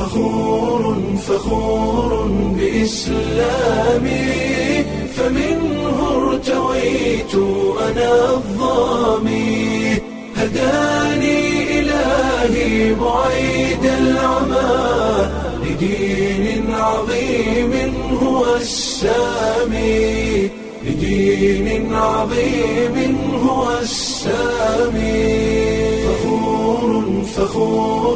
فخور فخور بإسلامي فمنه ارتويت أنا الظامي هداني إلهي بعيد العمى لدين عظيم هو السامي لدين عظيم هو السامي فخور فخور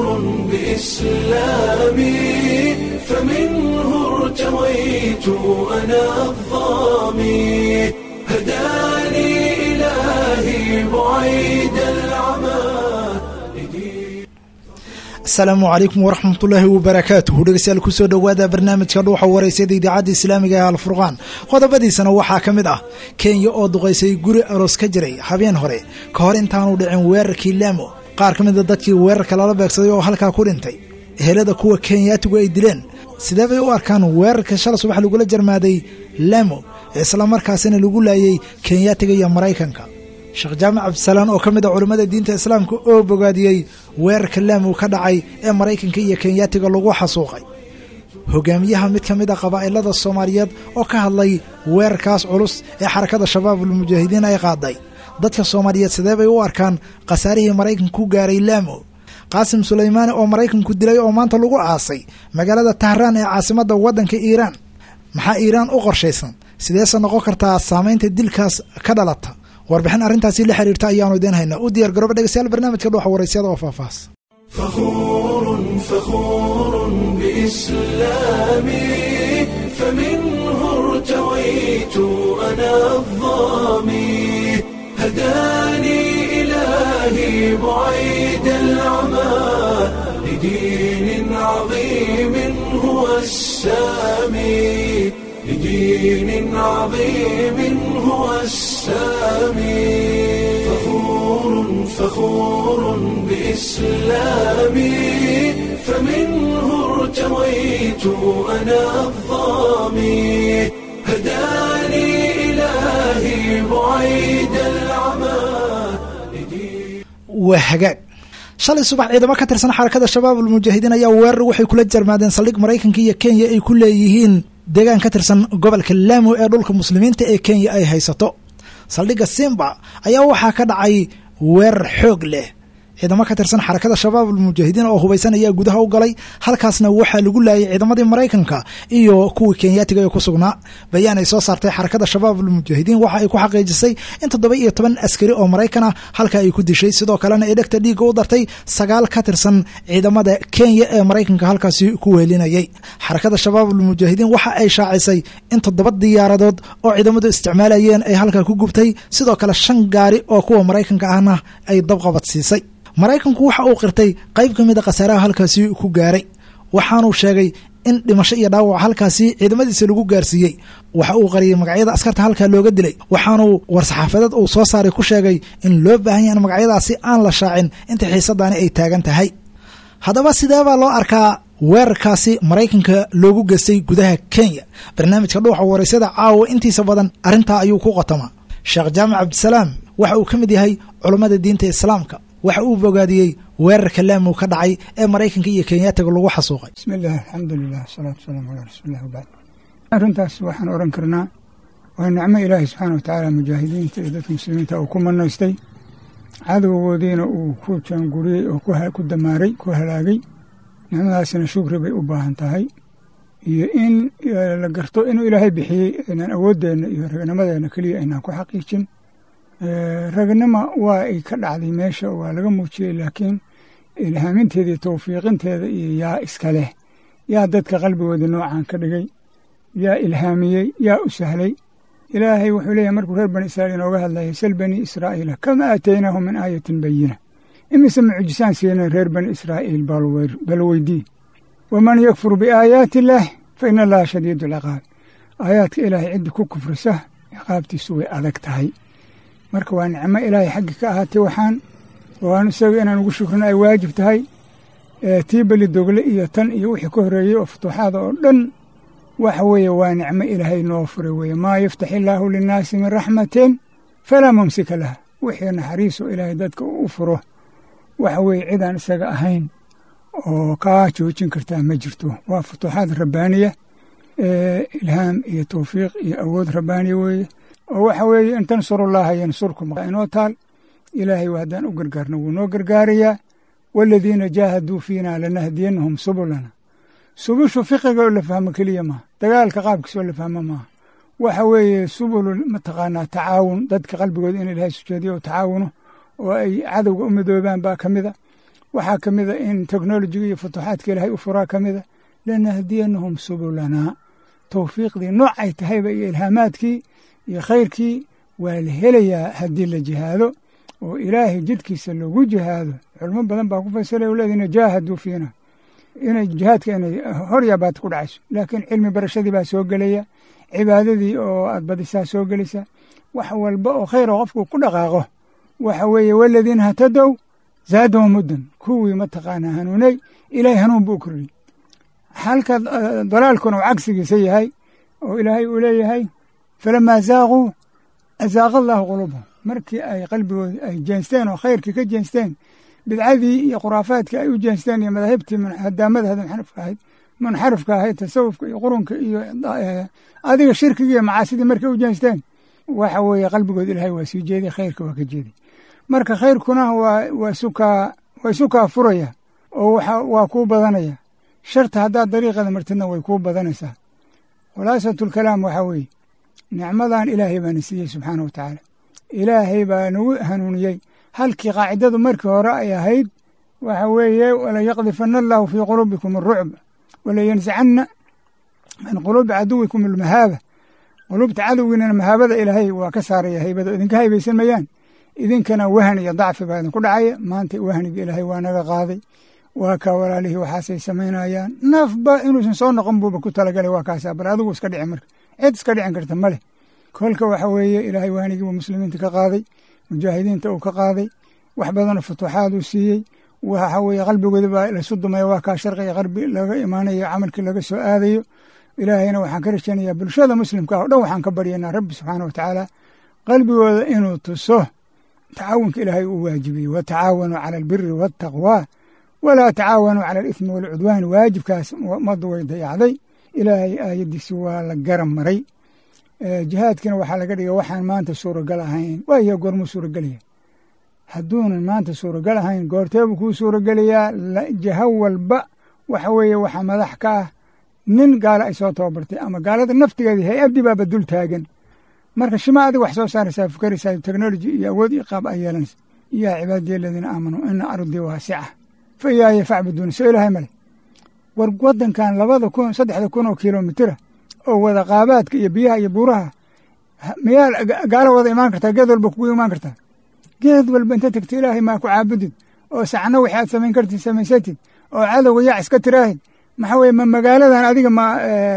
بإسلامي فمنه ارتويت أنا الظامي هداني إلهي بعيد العمى لدين asalaamu calaykum waraxmatullaahi wabarakaatuhu dhegeystayaal kusoo dhowaada barnaamijka dhuuxa wareysada idaacadda islaamiga ee alfurqaan qodobadiisana waxaa ka mid ah kenya oo duqaysay guri aroos ka jiray habeen hore ka hor intaanu dhicin weerarkii laamo qaar ka mida dadkii weerarka lala beegsaday oo halkaa ku dhintay ehelada kuwa kenyaatigu ay dileen sidee bay u arkaan weerarka shala subax lagula jarmaaday laamo islamarkaasina lagu laayay kenyaatiga iyo maraykanka sheekh jaamac cabdisalaan oo ka mid a culimmada diinta islaamka oo bogaadiyey weerarka laamo ka dhacay ee maraykanka iyo kenyaatiga lagu xasuuqay hogaamiyaha mid ka mid a qabaa'ilada soomaaliyeed oo ka hadlay weerarkaas culus ee xarakada shabaabulmujaahidiin ay qaaday dadka soomaaliyeed sidee bay u arkaan khasaarihii maraykanka ku gaaray laamo qaasim sulaymaani oo maraykanku dilay oo maanta lagu aasay magaalada tahraan ee caasimadda waddanka iiraan maxaa iiraan u qorshaysan sideese noqon kartaa saamaynta dilkaas ka dhalata warbixin arrintaasi la xiriirta ayaanu idiin haynaa u diyaar garooba dhegeystayaal barnaamijka dhuuxa waraysyada oo faahfaahs فخور فخور بإسلامي فمنه ارتويت أنا الظامي هداني إلهي بعيد العمى لدين عظيم هو السامي لدين عظيم هو السامي فخور فخور بإسلامي فمنه ارتويت أنا الظامي هداني إلهي بعيد العمى لدين waa hagaag shalay subax ciidamo ka tirsan xarakada shabaab almujaahidiin ayaa weerar waxay kula jarmaadeen saldhig maraykanka iyo kenya ay ku leeyihiin deegaan ka tirsan gobolka laamo ee dhulka muslimiinta ee kenya ay haysato saldhigga simba ayaa waxaa ka dhacay weerar xoog leh ciidamo ka tirsan xarakada shabaab almujaahidiin oo hubaysan ayaa gudaha u galay halkaasna waxaa lagu laayay ciidamadii maraykanka iyo kuwii kenyaatiga ee ku sugnaa bayaan ay soo saartay xarakada shabaab almujaahidiin waxa ay ku xaqiijisay in toddoba iyo toban askari oo maraykan ah halka ay ku dishay sidoo kalena ay dhegta dhiigga u dartay sagaal ka tirsan ciidamada kenya ee maraykanka halkaasi ku weelinayay xarakada shabaab almujaahidiin waxa ay shaacisay in toddoba diyaaradood oo ciidamadu isticmaalayeen ay halkaa ku gubtay sidoo kale shan gaari oo kuwa maraykanka ahna ay dabqabad siisay maraykanku waxa uu qirtay qayb ka mid a khasaaraha halkaasi ku gaaray waxaanuu sheegay in dhimasho iyo dhaawac halkaasi ciidamadiisa lagu gaarsiiyey waxa uu qariyey magacyada askarta halkaa looga dilay waxaanuu war-saxaafadeed uu soo saaray ku sheegay in loo baahan yaha in magacyadaasi aan la shaacin inta xiisadaani ay taagan tahay haddaba sidee baa loo arkaa weerarkaasi maraykanka loogu geystay gudaha kenya barnaamijka dhuuxa waraysyada caawa intiisa badan arrintaa ayuu ku qotamaa sheekh jaamac cabdisalaam waxa uu ka mid yahay culammada diinta islaamka waxa uu bogaadiyey weerarka laamo ka dhacay ee maraykanka iyo kenyaatiga lagu xasuuqay bismi illah alxamdulilah wasalaatu wasalaamu calaa rasuulilah wabacd arrintaas waxaan odhan karnaa waa nicmo ilaahay subxaana watacaala mujaahidiinta iyo dadka muslimiinta uu ku manaystay cadowgoodiina uu ku jaanguriyey oo ku damaaray ku halaagay nicmadaasina shukri bay u baahan tahay iyo in la garto inuu ilaahay bixiyey inaan awooddeenna iyo ragnimadeenna keliya aynaan ku xaqiijin ragnima waa ay ka dhacday meesha waa laga muujiyey laakiin ilhaaminteeda iyo tawfiiqinteeda iyo yaa iska leh yaa dadka qalbigooda noocan ka dhigay yaa ilhaamiyey yaa u sahlay ilaahay wuxuu leeyahay markuu reer bani israa'iil inooga hadlayay sal bani israa'iila kama aataynaahum min aayatin bayina imise mucjisaan siinay reer bani israa'iil bal weydii waman yakfur biaayaati illaah fa ina allaha shadiidu alciqaab aayaadka ilaahay ciddi ku kufrisa ciqaabtiisu way adag tahay marka waa nicmo ilaahay xaggi ka ahaatay waxaan waan isaga inaan ugu shukrino ay waajib tahay tii beli dogle iyo tan iyo wixii ka horreeyey oo futuuxaada oo dhan waxa weeye waa nicmo ilaahay noo furay weeye maa yaftax illaahu linnaasi min raxmatin falaa mumsika laha wixii naxariiso ilaahay dadka u furo waxa weeye cidaan isaga ahayn oo kaa joojin kartaa ma jirto waa futuuxaad rabbaaniya ilhaam iyo tawfiiq iyo awood rabbaaniya weeye oo waxa weeye in tansurullaha yansurkum inoo taal ilaahay haddaan u gargaarno wuu noo gargaarayaa waaladiina jaahaduu fiina lanahdiyannahum subulana subushu fiqiga oo la fahmo keliya maaha dagaalka qaabkiisa oo la fahmo maaha waxa weeye subulu mataqaanaa tacaawun dadka qalbigooda in ilaahay sujeediyo oo tacaawuno oo ay cadowga u midoobaan baa ka mida waxaa ka mida in teknolojiga iyo futuuxaadka ilaahay u furaa ka mida lanahdiyannahum subulanaa tawfiiqdii noocay tahayba iyo ilhaamaadkii iyo khayrkii waa la helayaa haddii la jihaado oo ilaahay jidkiisa lagu jihaado culmo badan baa ku fasiraya o leedina jaahaduu fiina inay jihaadka inay horyabaad ku dhacayso laakiin cilmi barashadii baa soo gelaya cibaadadii oo aad badisaa soo gelaysa wax walba oo khayr oo qofku ku dhaqaaqo waxa weeye waladiina hatadow zaadahum muddan kuwii mataqaanaa hanuunay ilaahay hanuun buu u kordhiyey halka dalaalkuna uu cagsigiisa yahay oo ilaahay uu leeyahay falamaa zaaquu azaaqa allaahu quluubahum markii ay qalbigooda ay jeensteen oo khayrkii ka jeensteen bidcadii iyo khuraafaadkii ay u jeensteen iyo madaahibtii hadaamada munxarifka ahayd munxarifka ahayd tasawufka iyo qurunka iyo adiga shirkigii iyo macaasidii markay u jeensteen waxa weeye qalbigooda ilaahay waa sii jeeday khayrka waa ka jeeday marka khayrkuna waa waa sukaa waa isukaa furaya oo waxa waa kuu badanaya sharta haddaad dariiqada martidna way kuu badanaysaa khulaasatulkalaam waxaa weeye nicmadan ilaahay baana siiyey subxaana wa tacaala ilaahay baa nagu hanuuniyey halkii qaacidadu markii hore ay ahayd waxa weeye walayaqdifana allahu fii quluubikum arucb walayansicanna min quluubi caduwikum almahaaba quluubta cadowgiinana mahaabada ilaahay waa ka saaraya haybada idinka haybaysan mayaan idinkana wahan iyo dacfi baa idinku dhacaya maanta wahniga ilaahay waa naga qaaday waa kaa walaalihii waxaasay samaynayaan nafba inuusan soo noqon buuba ku talagalay waa kaasaa bal adigu iska dhici marka cid iska dhicin karta maleh kolka waxa weeye ilaahay wahnigiibu muslimiinta ka qaaday mujaahidiinta uu ka qaaday wax badanoo futuuxaad uu siiyey waxa weeye qalbigooda baa lasu dumaya waa kaa sharqiga qarbi laga imaanayo camalkii laga soo aadayo ilaahayna waxaan ka rajaynayaa bulshada muslimka ah o dhan waxaan ka baryaynaa rabbi subxaana wa tacaala qalbigooda inuu tuso tacaawunka ilaahay uu waajibiyey watacaawanuu cala albiri waataqwaa walaa tacaawanuu cala alithmi waalcudwaan waajibkaas ummaddu way dayacday ilaahay aayaddiisi waa la garan maray jihaadkina waxaa laga dhigay waxaan maanta suuragal ahayn waayo goormuu suuragelaya hadduunan maanta suuragal ahayn goorteebuu kuu suuragelayaa jaho walba waxa weeye waxaa madax ka ah nin gaalo ay soo tababartay ama gaalada naftigeeda hay-addii baaba dul taagan marka shima adiga wax soo saaraysaa fukaraysaa technology iyo awood iyo qaab ay yeelanaysa yaa cibaadiya aladiina aamanuu ina ardii waasica fa iyaaya facbuduuni soo ilaahay male war waddankan labada kun saddexda kun oo kilomitira oo wada qaabaadka iyo biyaha iyo buuraha miyaa gaalo wada imaan kartaa geed walba kugu imaan kartaa geed walba inta tagta ilaahay maa ku caabudid oo sacno wixi aad samayn kartid samaysatid oo cadowga yac iska tiraahid maxaa weye ma magaaladan adiga ma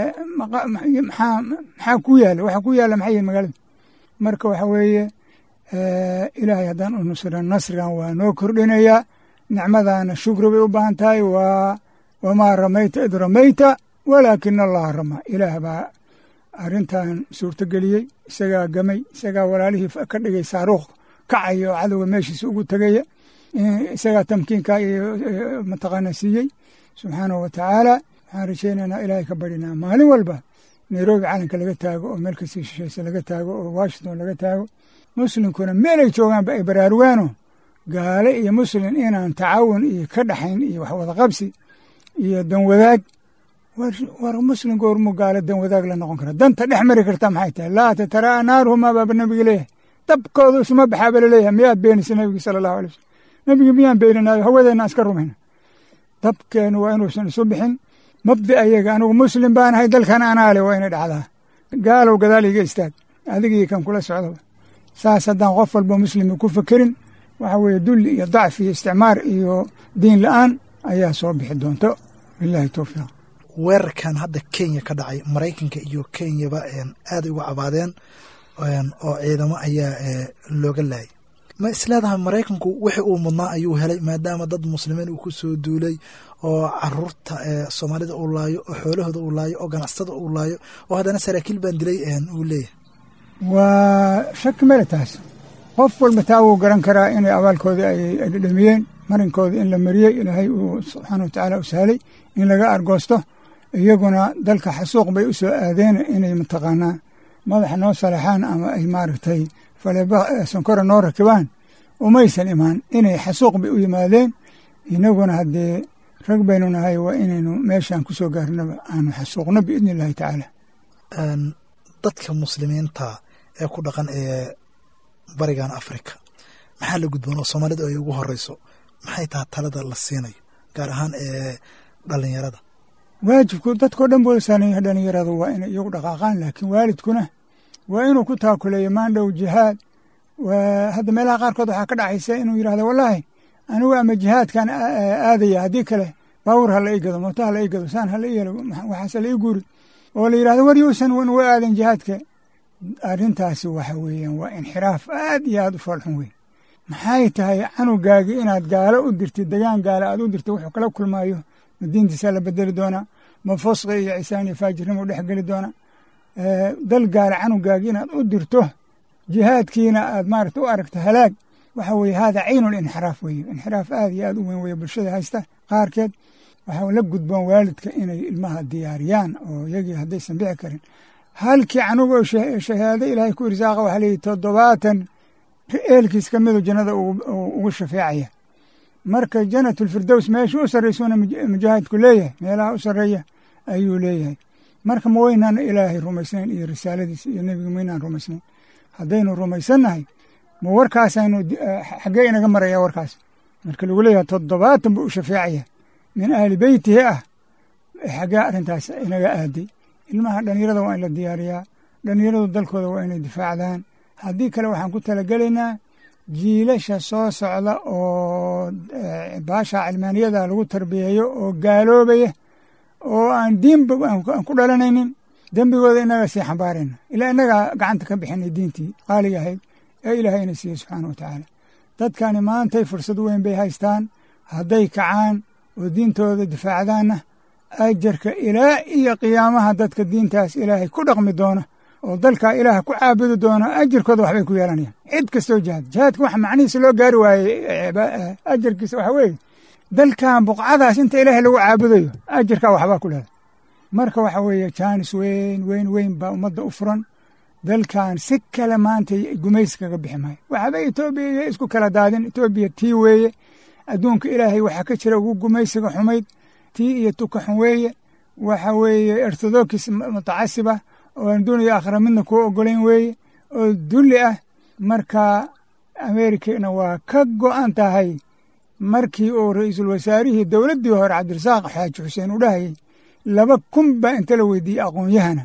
maxaa maxaa ku yaala waxa ku yaala maxay yihin magaalada marka waxa weeye ilaahay haddaan u nusran nasrigan waa noo kordhinayaa nicmadana shukri bay u baahan tahay waa wamaa ramayta id ramayta walaakina allaha ramaa ilaah baa arrintan suurtogeliyey isagaa gamay isagaa walaalihii ka dhigay saaruuq kacaya oo cadowga meeshiisa ugu tegaya isagaa tamkiinka iyo mataqaana siiyey subxaanahu wa tacaala waxaan rajaynaynaa ilaahay ka barinaa maalin walba nairobi calanka laga taago oo meel kasii shishaysa laga taago oo washington laga taago muslimkuna meelay joogaanba ay baraarugaano gaale iyo muslim inaan tacaawun iyo ka dhaxayn iyo wax wada qabsi iyo danwadaag war muslim goormuu gaale danwadaag la noqon kara danta dhex mari karta maxay tahay laa tataraa naaruhumaa baaba nabiga leeyahay dabkooda isuma baxaaba laleeyahay miyaad beenaysa nabiga sala allahu alay wasalam nabiga miyaan beeninaayo hawadeenna iska rumayna dabkeenu waa inuusan isu bixin mabdi ayaga anigu muslim baanahay dalkan anaale waa inay dhacdaa gaalow gadaal iga istaag adigii kan kula socdo saas haddaan qof walba muslimi ku fekerin waxa weeye dulli iyo dacfi iyo isticmaar iyo diin la-aan ayaa soo bixi doonto bilahi towfiiq weerarkan hadda kenya ka dhacay maraykanka iyo kenyaba aaday uga cabaadeen oo ciidamo ayaa looga laayay ma isleedahay maraykanku wixii uu mudnaa ayuu helay maadaama dad muslimiin uu ku soo duulay oo caruurta soomaalida uu laayo oo xoolahooda uu laayo oo ganacsatada uu laayo oo haddana saraakiil baan dilay uu leeyahay waa shaki male taas qof walba taa wuu garan karaa inay abaalkoodii ay dhedhamiyeen marinkooda in la mariyey ilaahay uu subxaana wa tacaala u sahlay in laga argoosto iyaguna dalka xasuuq bay u soo aadeen inay mataqaanaa madaxa noo salaxaan ama ay maaragtay faleba sonkora noo rakibaan umaysan imaan inay xasuuq bay u yimaadeen inaguna haddee rag baynu nahay waa inaynu meeshaan ku soo gaarnaba aanu xasuuqno biidni illaahi tacaala dadka muslimiinta ee ku dhaqan ee barigan afrika maxaa la gudboon oo soomaalida ay ugu horeyso maxay taha talada la siinayo gaar ahaan ee dhalinyarada waajibku dadkao dhan booda saanaya dhalinyaradu waa inay iyagu dhaqaaqaan laakiin waalidkuna waa inuu ku taakuleeyo maandhow jihaad hadda meelaha qaarkood waxaa ka dhacaysa inuu yidhahdo wallaahi anigu ama jihaadkan aadaya haddii kale baawur ha la ii gado mooto ha la ii gado saan ha la ii yelo waxaase la ii guuri oo la yidhahdo war yuusan wa aadan jihaadka arrintaasi waxa weeyaan waa inxiraaf aad iyo aad u foolxun weyn maxay tahay canugaagii inaad gaalo u dirtid degaan gaalo aad u dirtid wuxuu kala kulmaayo ma diintiisaa la bedeli doonaa ma fosqi iyo cisaan iyo faajirnimo dhex geli doona dal gaalo canugaagii inaad u dirto jihaadkiina aad maaragta u aragto halaag waxa weeye hada caynu linxiraaf weeye inxiraaf aad iyo aad u weyn weeye bulshada haysta qaarkeed waxaa la gudboon waalidka inay ilmaha diyaariyaan oo iyagii haddaysan bixi karin halkii canugoo shahaado ilaahay ku irsaaqa waxaa leeyihi toddobaatan eelkiis ka midu jannada ugu shafeecaya marka janatulfirdows meesha u sarraysuuna mujaahidku leeyahay meelaha u sarreeya ayuu leeyahay marka ma weynaan ilaahay rumaysnayn iyo risaaladiisa iyo nebiga maynaan rumaysnayn haddaynu rumaysannahay ma warkaasaynu xaggee inaga maraya warkaas marka lagu leeyahay toddobaatan buu u shafeecaya min ahli beytihi ah xaggee arrintaas inaga aaday ilmaha dhalinyarada waa in la diyaariyaa dhalinyaradu dalkooda waa inay difaacdaan haddii kale waxaan ku talagelaynaa jiilasha soo socda oo baasha cilmaaniyada lagu tarbiyeeyo oo gaaloobaya oo aan diinba aan ku dhalanaynin dembigooda inaga sii xambaarayna ilaa inagaa gacanta ka bixinay diintii qaaliga ahayd ee ilaahay ina siiyey subxaana wa tacaala dadkani maantay fursad weyn bay haystaan hadday kacaan oo diintooda difaacdaanna ajarka ilaa iyo qiyaamaha dadka diintaas ilaahay ku dhaqmi doona oo dalkaa ilaah ku caabudi doona ajarkooda waxbay ku yeelanayaan cid kastoo jihaad jihaadka waxa macnihiisa loo gaari waayey ajarkiisa waxa weeye dalkan buqcadaas inta ilaahay lagu caabudayo ajarkaa waxbaa ku leedahay marka waxa weeye jaanis weyn weyn weyn baa ummadda u furan dalkan si kale maanta gumaysi kaga bixi maayo waxba etoobiya isku kala daadin etoobiya tii weeye adduunka ilaahay waxaa ka jira ugu gumaysiga xumayd tii iyo tuka xun weeye waxa weeye orthodokis mutacasiba oo aan duuniya aakhira midna kuu ogolayn weeye oo dulli ah marka ameerikana waa ka go'an tahay markii uu ra-iisul wasaarihii dowladdii hore cabdirasaaq xaaji xuseen u dhahayay laba kun baa inta la weydiiyey aqoon-yahana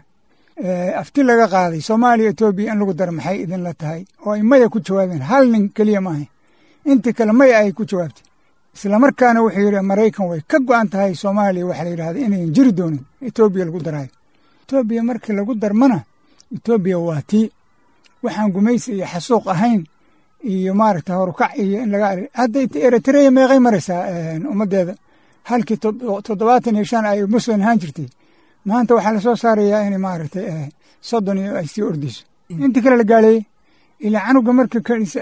afti laga qaaday soomaaliya etoobiya in lagu daro maxay idinla tahay oo ay maya ku jawaabeen hal nin keliya maahay intii kale maya ay ku jawaabtay islamarkaana wuxuu yidhi maraykan way ka go'an tahay soomaaliya waxaa la yidhahda inayan jiri doonin etoobiya lagu daraayo etoobiya markii lagu darmana etoobiya waa tii waxaan gumaysi iyo xasuuq ahayn iyo maaragta horukac iyo in laga hadda eritreya meeqay maraysaa ummaddeeda halkii toddobaatan iyo shan ay muslim ahaan jirtay maanta waxaa lasoo saarayaa in maaragtay soddon iyo ay sii ordayso intii kale la gaaleeyey ilaa canuga marka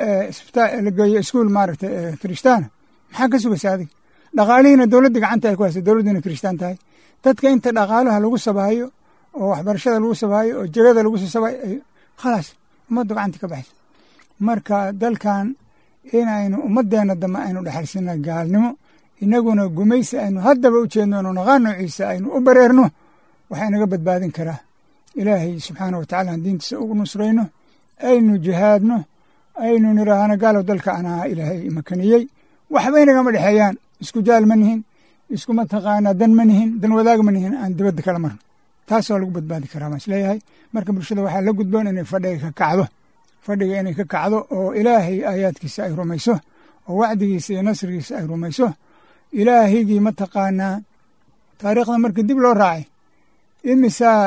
la geeyo iskuul maaragtay kirishtaana maxaa ka sugaysa adig dhaqaalihiina dowladda gacanta ay ku haysa dowladdiina kirishtaan tahay dadka inta dhaqaalaha lagu sabaayo oo waxbarashada lagu sabaayo oo jegada lagu sabaayo khalaas ummadda gacanta ka baxaysa marka dalkan inaynu ummaddeena dambe aynu dhexalsina gaalnimo inaguna gumaysi aynu haddaba u jeedno inu naqaan noociisa aynu u bareerno waxaa inaga badbaadin karaa ilaahay subxaana wa tacala aan diintiisa ugu nusrayno aynu jihaadno aynu nidhaahno gaalow dalka anaa ilaahay makaniyey waxba inagama dhexeeyaan isku jaal ma nihin isku mataqaanaa dan ma nihin dan wadaag ma nihin aan dibadda kala marno taasoo lagu badbaadi karaa baan isleeyahay marka bulshada waxaa la gudboon inay fadhiga ka kacdo fadhiga inay ka kacdo oo ilaahay aayaadkiisa ay rumayso oo wacdigiisa iyo nasrigiisa ay rumayso ilaahigii mataqaanaa taariikhda markii dib loo raacay imisaa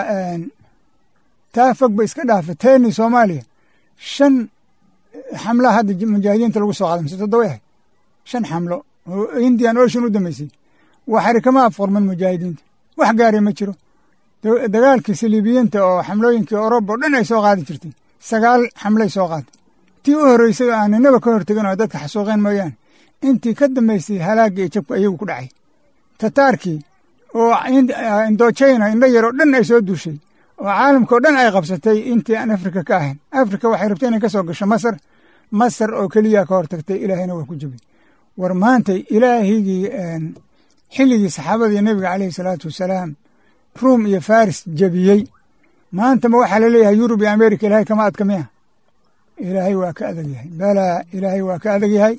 taa fog ba iska dhaafa teeni soomaaliya shan xamlaa hadda mujaahidiinta lagu soo qaaday mise toddoba ahay shan xamlo oo indian ocean u dambeysay waxari kama afqurman mujaahidiinta wax gaaray ma jiro dagaalkii saliibiyiinta oo xamlooyinkii oroba oo dhan ay soo qaadi jirtay sagaal xamlay soo qaaday tii u horreysay oo aan ninaba ka hortegin oo dadka xasuuqeen mooyaane intii ka dambaysay halaagga iyo jabku ayagu ku dhacay tataarkii oo indojayna indho yaroo dhan ay soo duushay oo caalamka oo dhan ay qabsatay intii aan afrika ka ahayn afrika waxay rabtay inay ka soo gasho masar masar oo keliya ka hortagtay ilaahayna waa ku jebay war maantay ilaahigii xilligii saxaabadii nebiga caleyhi salaatu wasalaam ruum iyo faris jebiyey maanta ma waxaa laleeyahay yurub iyo amerika ilaahay kama adka miya ilaahay waa ka adag yahay balaa ilaahay waa ka adag yahay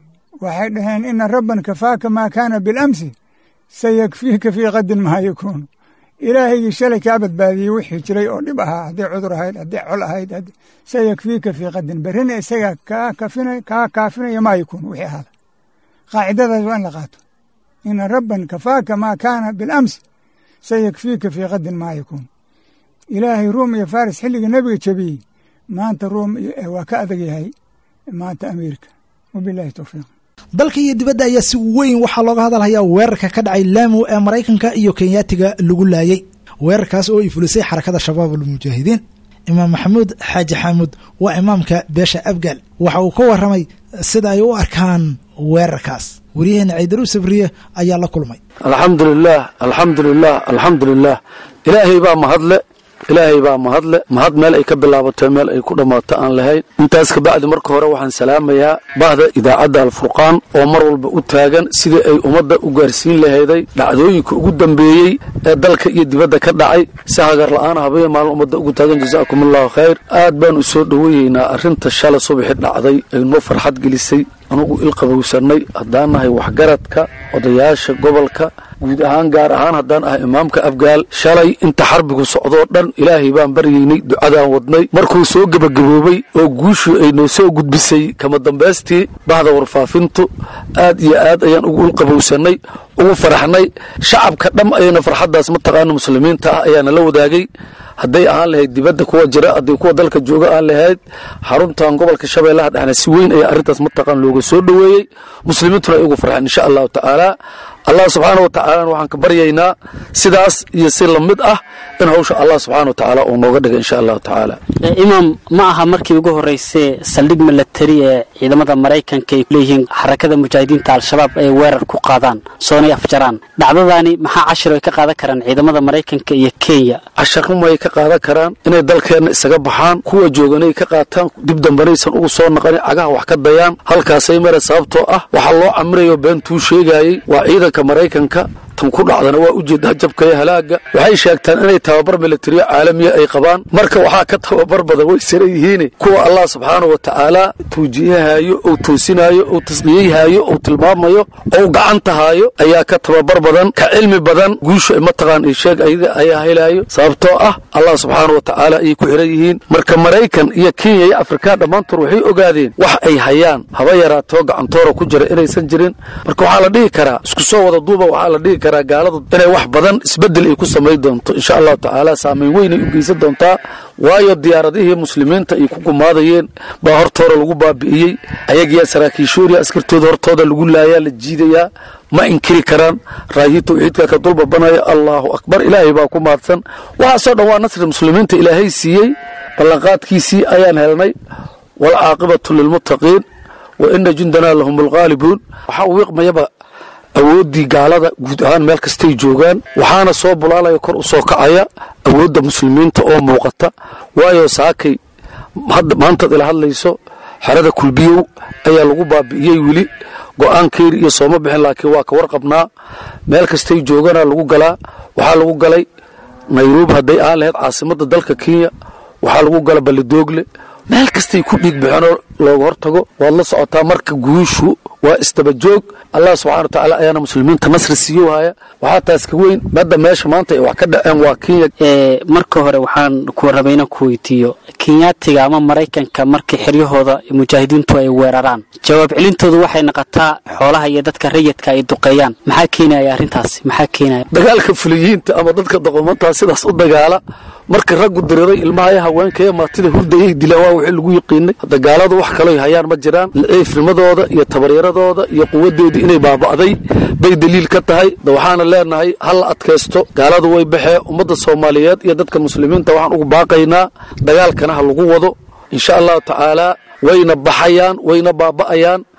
waxay dhaheen ina rabban kafaaka maa kaana bilamsi sayakfiika fii qadin maa yakuunu ilaahigii shalay kaa badbaadiyey wixii jiray oo dhib ahaa hadday cudur ahayd hadday col ahayd sayakfiika fii qadin berrina isaga kaa kafina kaa kaafinaya maa yakuunu wixii ahaada qaacidadaas waa in la qaato ina rabban kafaaka maa kaana bilamsi sayakfiika fii qadin maa yakuunu ilaahay ruum iyo faris xilligii nebiga jebiyey maanta ruum waa ka adag yahay maanta amerika wabilahi towfiiq dalka iyo dibadda ayaa si weyn waxaa looga hadalhayaa weerarka ka dhacay laamu ee maraykanka iyo kenyaatiga lagu laayey weerarkaas oo ay fulisay xarakada shabaab almujaahidiin imaam maxamuud xaaji xaamuud waa imaamka beesha abgaal waxa uu ka warramay sida ay u arkaan weerarkaas waryaheena ciidaru sabriye ayaa la kulmay alxamdu lilaah alxamdu lilah alxamdu lilah ilaahay baa mahadle ilaahay baa mahadle mahad meel ay ka bilaabato meel ay ku dhammaato aan lahayn intaas kabacdi marka hore waxaan salaamayaa bahda idaacadda alfurqaan oo mar walba u taagan sidii ay ummadda u gaarsiin lahayday dhacdooyinka ugu dambeeyey ee dalka iyo dibadda ka dhacay si hagar la'aan habaya maalin ummadda ugu taagan jazaakum allahu khayr aad baan u soo dhoweyeynaa arrinta shala subaxi dhacday ay noo farxad gelisay anugu ilqabowsannay haddaan nahay waxgaradka odayaasha gobolka guud ahaan gaar ahaan haddaan ahay imaamka afgaal shalay inta xarbigu socdoo dhan ilaahay baan baryaynay ducadaan wadnay markuu soo gebagaboobay oo guushii ay noo soo gudbisay kama dambaystii bahda warfaafintu aad iyo aad ayaan ugu ilqabowsannay ugu faraxnay shacabka dham ayana farxaddaas mataqaana muslimiinta ah ayaana la wadaagay hadday ahaan lahayd dibadda kuwa jira hadday kuwa dalka jooga aan lahayd xaruntan gobolka shabeellaha dhexna si weyn ayaa arrintaas mataqaan looga soo dhoweeyey muslimiintuna ay ugu farxeen insha allahu tacaala allah subxaana wa tacaalana waxaan ka baryaynaa sidaas iyo si lamid ah in hawsha allah subxaana wa tacaala uu nooga dhiga insha allahu tacaala imaam ma aha markii ugu horreysay saldhig milatari ee ciidamada maraykanka ay leeyihiin xarakada mujaahidiinta al-shabaab ay weerar ku qaadaan soonay afjaraan dhacdadaani maxaa cashir ay ka qaadan karaan ciidamada maraykanka iyo kenya casharumay ka qaadan karaan inay dalkeenna isaga baxaan kuwa jooganay ka qaataan dib dambanaysan ugu soo naqanin cagaha wax ka dayaan halkaasay mare sababtoo ah waxaa loo camirayo beentuu sheegaayey waa ciidanka maraykanka tan ku dhacdana waa ujeedaa jabka iyo halaaga waxay sheegtaan inay tababar milatariyo caalamiya ay qabaan marka waxaa ka tababar badan way sara yihiin kuwa allah subxaanau wa tacaala tuujiyahaayo ou toosinaayo ou tasqiyeyhaayo ou tilmaamayo ou gacantahaayo ayaa ka tababar badan ka cilmi badan guusha mataqaan sheeg ayaga ayaa helaayo sababtoo ah allah subxaana wa tacaala ayay ku xiran yihiin marka maraykan iyo kenya iyo afrika dhammaantood waxay ogaadeen wax ay hayaan haba yaraatoo gacantoora ku jira inaysan jirin marka waxaa la dhihi karaa isku soo wada duuba waxaa la dhihi karaa gaaladu inay wax badan isbedel ay ku samayn doonto insha allahu tacaala saamayn weynay u geysan doontaa waayo diyaaradihii muslimiinta ay ku gumaadayeen baa hortooda lagu baabi'iyey ayagiyaa saraakiishooriya askartooda hortooda lagu laayaa la jiidayaa ma inkiri karaan raayii tawxiidka ka dulbabanaya allaahu akbar ilaahay baa ku mahadsan waxaasoo dhan waa nasri muslimiinta ilaahay siiyey ballanqaadkiisii ayaan helnay waalcaaqibatu lilmuttaqiin wa ina jundanaa lahum alghaalibuun waxaa wiiqmayaba awooddii gaalada guud ahaan meel kastay joogaan waxaana soo bulaalaya kor u soo kacaya awoodda muslimiinta oo muuqata waayo saakay maantaad ila hadlayso xerada kulbiyow ayaa lagu baabi'iyey weli go'aankeeri iyo sooma bixin laakiin waa ka warqabnaa meel kastay joogana lagu galaa waxaa lagu galay nairobi hadday aan lahayd caasimadda dalka kenya waxaa lagu gala balidoogle meel kastay ku dhiig bixeenoo looga hortago waad la socotaa marka guushu waa isdabajoog allah subxana wa tacaala ayaana muslimiinta nasri siiyo haya waxaa taas ka weyn madda meesha maanta ay wax ka dhaceen waa kenya marka hore waxaan ku rabayna ku weydiiyo kenyaatiga ama maraykanka markii xiryahooda mujaahidiintu ay weeraraan jawaab celintoodu waxay noqotaa xoolaha iyo dadka rayidka ay duqeeyaan maxaa keenaya arrintaasi maxaa keenaya dagaalka fuliyiinta ama dadka doqomantaa sidaas u dagaala marka raggu diriray ilmahaya haweenkaya martida hurdayay dilaan waa wixii lagu yiqiinay hadda gaaladu wax kaloo hayaan ma jiraan ciifnimadooda iyo tabaryaradooda iyo quwadoodii inay baaba'day bay daliil ka tahay da waxaana leenahay hal la adkaysto gaaladu way baxee ummadda soomaaliyeed iyo dadka muslimiinta waxaan ugu baaqaynaa dagaalkana ha lagu wado insha allahu tacaalaa wayna baxayaan wayna baaba'ayaan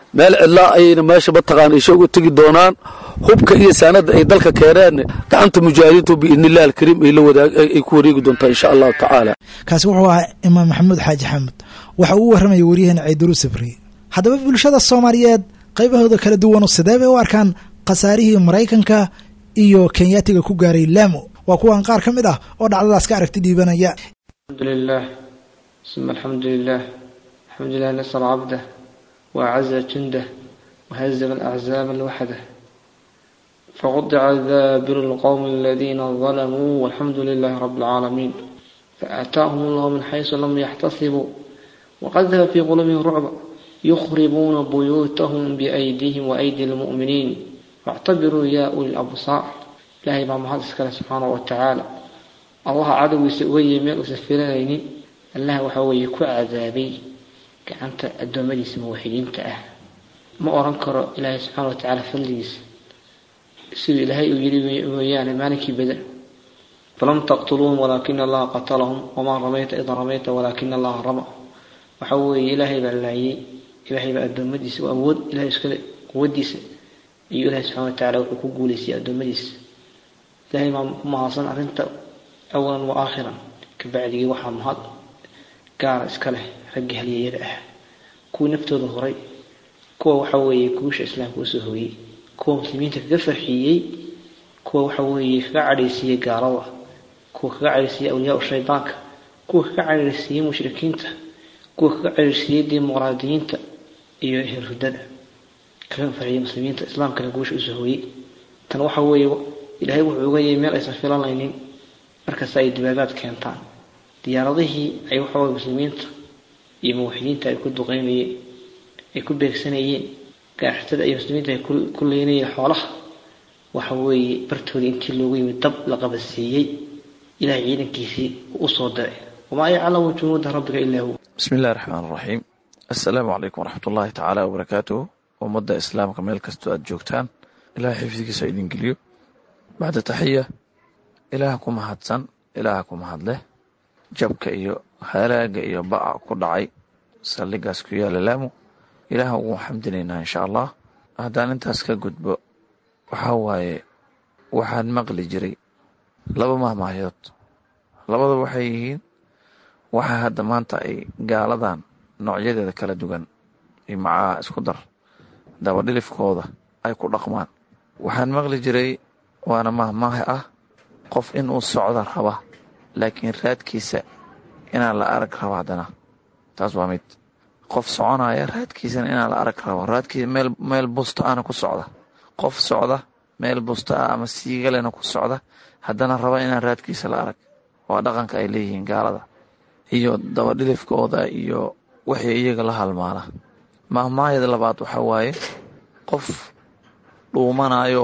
meel cidlaa ayayna meesha mataqaana isha uga tegi doonaan hubka iyo saanada ay dalka keeneen gacanta mujaahidiintu biidnillahi alkariim ay la wadaag ay ku wareegi doontaa insha allahu tacaala kaasi wuxuu ahaa imaam maxamuud xaaji xaamud waxa uu u warramaya waryaheena ciiduru sabriye haddaba bulshada soomaaliyeed qaybahooda kala duwanu sidee bay u arkaan khasaarihii maraykanka iyo kenyaatiga ku gaaray laamo waa kuwan qaar ka mid ah oo dhacdadaas ka aragti dhiibanaya الحمد لله ثم الحمد لله الحمد لله نصر عبده وأعز جنده وهزم الأحزاب الوحده فقطع دابر القوم الذين ظلموا والحمد لله رب العالمين فآتاهم الله من حيث لم يحتسبوا وقذف في قلوبهم رعب يخربون بيوتهم بأيديهم وأيدي المؤمنين فاعتبروا يا أولي الأبصار إلهي ما محدث سبحانه وتعالى allaha cadowgiisa uga yimi meel uusan filanaynin allah waxa weeye ku cadaabay gacanta addoommadiisa muwaxidiinta ah ma oran karo ilaahay subxaana watacaala fadligiisa siduu ilaahay uu yidhi mooyaane maalinkii bada falam taqtuluuhum walaakina allaha qatalahum wamaa ramayta ida ramayta walaakina allaha rama waxa weeye ilaahay baa laayay ilaahay baa addoommadiisa u awood ilahay iskale quwadiisa iyo ilahay subxana watacaala wuxuu ku guulaysiyay addoommadiisa ilahay maa ku mahadsan arrinta awalan wa aakhiran kabacdigii waxaa mahad gaara iska leh raggii halyayada ah kuwii naftooda horay kuwa waxa weeye guusha islaamka usoo hooyey kuwa muslimiinta kaga farxiyey kuwa waxa weeye kaga cadhaysiiyey gaalada kuwa kaga cadhaysiiyey awliyaa shaydaanka kuwa kaga cadhaysiiyey mushrikiinta kuwa kaga cadhaysiiyey dimuqraadiyiinta iyo hirhudada kaga farxiyey muslimiinta islaamkana guusha usoo hooyey tan waxa weeye ilaahay wuxuu uga yay meel aysan filanaynin markasta ay dibaabaad keentaan diyaaradihii ay waxaweye muslimiinta iyo muwaxidiinta ay ku duqeynayeen ay ku beegsanayeen gaarxatada iyo muslimiinta ay ku leynayeen xoolaha waxa weeye bartoodii intii loogu yimid dab la qabadsiiyey ilahay ciidankiisii u soo diray wamaa yaclamu junuuda rabbiga ilaa hu bismi illahi raxmaan raxiim assalaamu calaykum waraxmat ullaahi tacaala wabarakaatuhu ummadda islaamka meel kastoo aad joogtaan ilahay xifdigiisa idin geliyo bacda taxiya ilaaha ku mahadsan ilaaha ku mahadleh jabka iyo halaaga iyo ba'a ku dhacay saldhigaas ku yaala laamu ilaaha ugu xamdinaynaa insha allah haddaan intaas ka gudbo waxaa waaye waxaan maqli jiray laba mahmahyood labada waxay yihiin waxa hadda maanta ay gaaladan noocyadeeda kala duwan iyo macaha isku dar dabadhilifkooda ay ku dhaqmaan waxaan maqli jiray waana mahmaahe ah qof inuu socda raba laakiin raadkiisa inaan la arag rabo haddana taas waa mid qof soconaya raadkiisana inaan la arag rabo raadkiisa meel meel busta ana ku socda qof socda meel busta ah ama siigalena ku socda haddana raba inaan raadkiisa la arag waa dhaqanka ay leeyihiin gaalada iyo dabadhilifkooda iyo wixii iyaga la halmaala mahmaayada labaad waxaa waaye qof dhuumanayo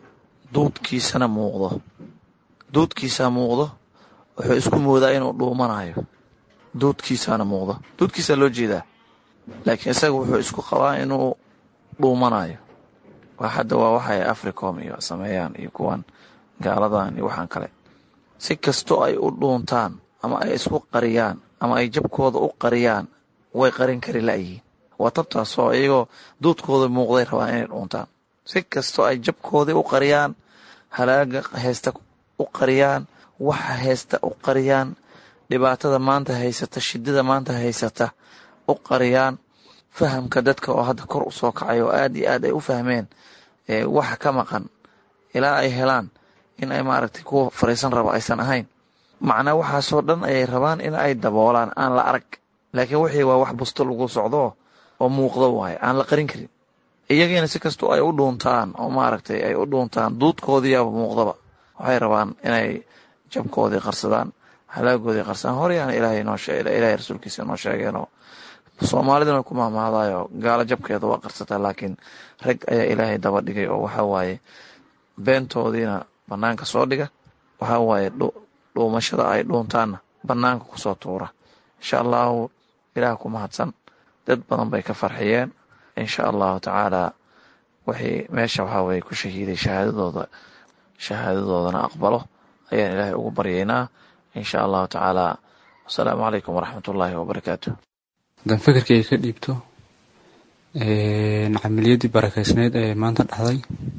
duudkiisana muuqdo duudkiisaa muuqdo wuxuu isku moodaa inuu dhuumanayo duudkiisaana muuqdo duudkiisaa loo jeedaa laakiin isaga wuxuu isku qabaa inuu dhuumanayo waa hadda waa waxay africom iyo sameeyaan iyo kuwan gaaladan iyo waxaan kale si kastoo ay u dhuuntaan ama ay isku qariyaan ama ay jabkooda u qariyaan way qarin kari la'yihiin waa tabtaasoo iyagoo duudkooda muuqday rabaan inay dhuuntaan si kastoo ay jabkoodii u qariyaan halaaga heesta u qariyaan waxa heesta u qariyaan dhibaatada maanta haysata shidada maanta haysata u qariyaan fahamka dadka oo hadda kor u soo kacay oo aad iyo aad ay u fahmeen waxa ka maqan ilaa ay helaan in ay maaragtay kuwa fariisan raba aysan ahayn macnaa waxaasoo dhan ayay rabaan in ay daboolaan aan la arag laakiin wixii waa wax busto lagu socdo oo muuqdo waaye aan la qarin karin iyagiina si kastoo ay u dhuuntaan oo maaragtay ay u dhuuntaan duudkoodiiyaaba muuqdaba waxay rabaan inay jabkoodii qarsadaan halaagoodii qarsadaan horeyaana ilaahay noo ilaahay rasuulkiisa noo sheegeenoo soomaaliduna way ku mahmaadayo gaalo jabkeeda waa qarsataa laakiin rag ayaa ilaahay daba dhigay oo waxaa waaye beentoodiina bannaanka soo dhiga waxaa waaye dhuumashada ay dhuuntaanna bannaanka kusoo tuura insha allahu ilaah ku mahadsan dad badan bay ka farxiyeen insha allahu tacaala wixii meesha waxaa weye ku shahiiday shahaadadooda shahaadadoodana aqbalo ayaan ilaahay ugu baryaynaa insha allahu tacaala wasalaamu calaykum waraxmat ullaahi wabarakaatu haddaan fikirkayga ka dhiibto camaliyadii barakeysneyd ee maanta dhacday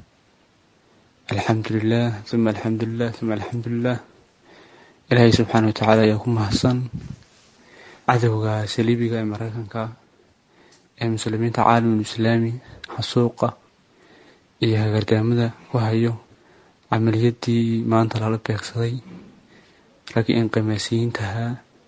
alxamdulilah uma alxamdulilah uma alxamdulilah ilaahay subxaana watacaala ayaa ku mahadsan cadowga saliibiga ee mareykanka ee muslimiinta caalamul islaami xasuuqa iyo hagardaamada ku hayo camaliyadii maanta lala beegsaday raggii inqimaasiyiintahaa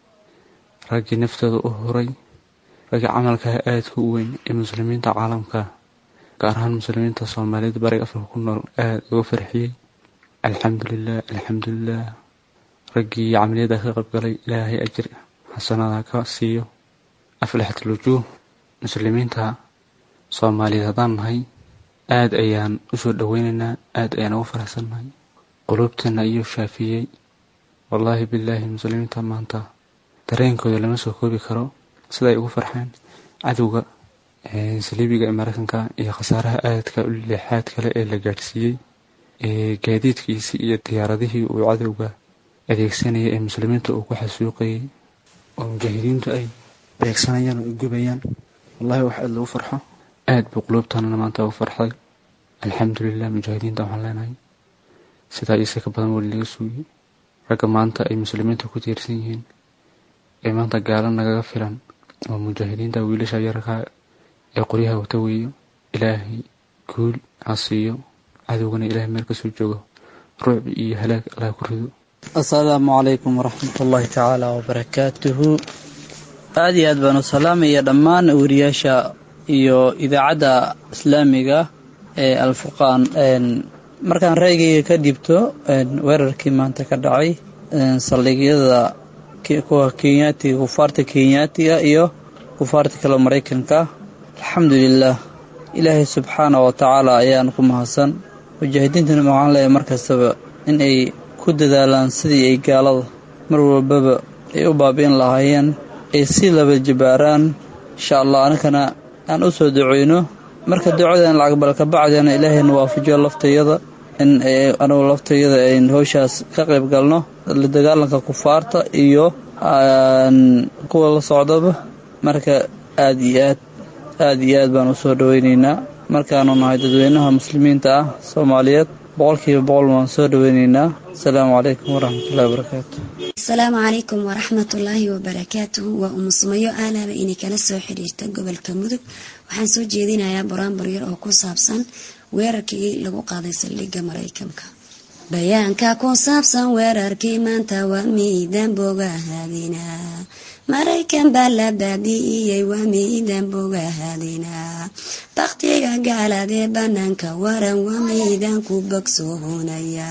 raggii naftooda u huray raggii camalkaha aadka u weyn ee muslimiinta caalamka gaar ahaan muslimiinta soomaaliyada bariga afrika ku nool aada uga farxiyey alxamdulilah alxamdulilah raggii camaliyada ka qaybgalay ilaahay ajir xasanada ka siiyo aflaxatul wujuuh muslimiinta soomaaliyeed haddaan nahay aada ayaan usoo dhoweynaynaa aada ayaan uga faraxsannahay quluubteena ayuu shaafiyey wallaahi bilaahi muslimiinta maanta dareenkooda lama soo koobi karo sida ay ugu farxeen cadowga saliibiga ee mareykanka iyo khasaaraha aadka u leexaad kale ee la gaadhsiiyey gaadiidkiisii iyo diyaaradihii uu cadowga adeegsanayay ee muslimiinta uu ku xasuuqayay oo mujaahidiintu ay beegsanayaan oo ay gubayaan wallahi wax aada lagu farxo aada buu quluubtanana maanta ugu farxday alxamdulilah mujaahidiinta waxaan leenahay sidaa iyo si ka badan weli laga suugiyey ragga maanta ay muslimiinta ku tiirsan yihiin ee maanta gaalo nagaga filan oo mujaahidiinta wiilasha yararkaa ee qoryaha wata weeyo ilaahay guul ha siiyo cadowgana ilaahay meel kasoo joogo ruucbi iyo halaag allah ku rido asalaamu calaykum waraxmat ullaahi tacaala wabarakaatuhu aada iyo aad baan u salaamaya dhammaan wariyaasha iyo idaacadda islaamiga ee alfurqaan markaan raygayga ka dhibto weerarkii maanta ka dhacay saldhigyada kuwa kenyaatiga kufaarta kenyaatiga iyo kufaarta kale maraykanka alxamdulilah ilaahay subxaana wa tacaala ayaan ku mahadsan mujaahidiintana waxaan leeyahay markastaba in ay ku dadaalaan sidii ay gaalada mar walbaba ay u baabi'in lahaayeen ay si laba jabaaraan insha allah anakana aan u soo duceyno marka ducadan lacagbalka kabacdina ilaahayna waafajiyo laftayada in anugu laftayada ayn howshaas ka qayb galno la dagaalanka kufaarta iyo kuwa la socdaba marka aada iyo aad aada iyo aad baan usoo dhaweyneynaa markaanu nahay dadweynaha muslimiinta ah soomaaliyeed boqolkiiba boqol waan soo dhaweyneynaa asalaamu calaykum waraxmatullahi wabarakaatu asalaamu calaykum waraxmatullaahi wabarakaatuhu waa umusumayo aalaaba inay kala soo xiriirta gobolka mudug waxaan soo jeedinayaa buraanbur yar oo ku saabsan weerarkii lagu qaaday saldhigga maraykanka bayaanka ku saabsan weerarkii maanta waa miidan bogahaadinaa maraykan baa la baabi'iyey waa miidan bogahaadinaa bakhtiga gaaladee banaanka waran waa miidan ku bogsoohunaya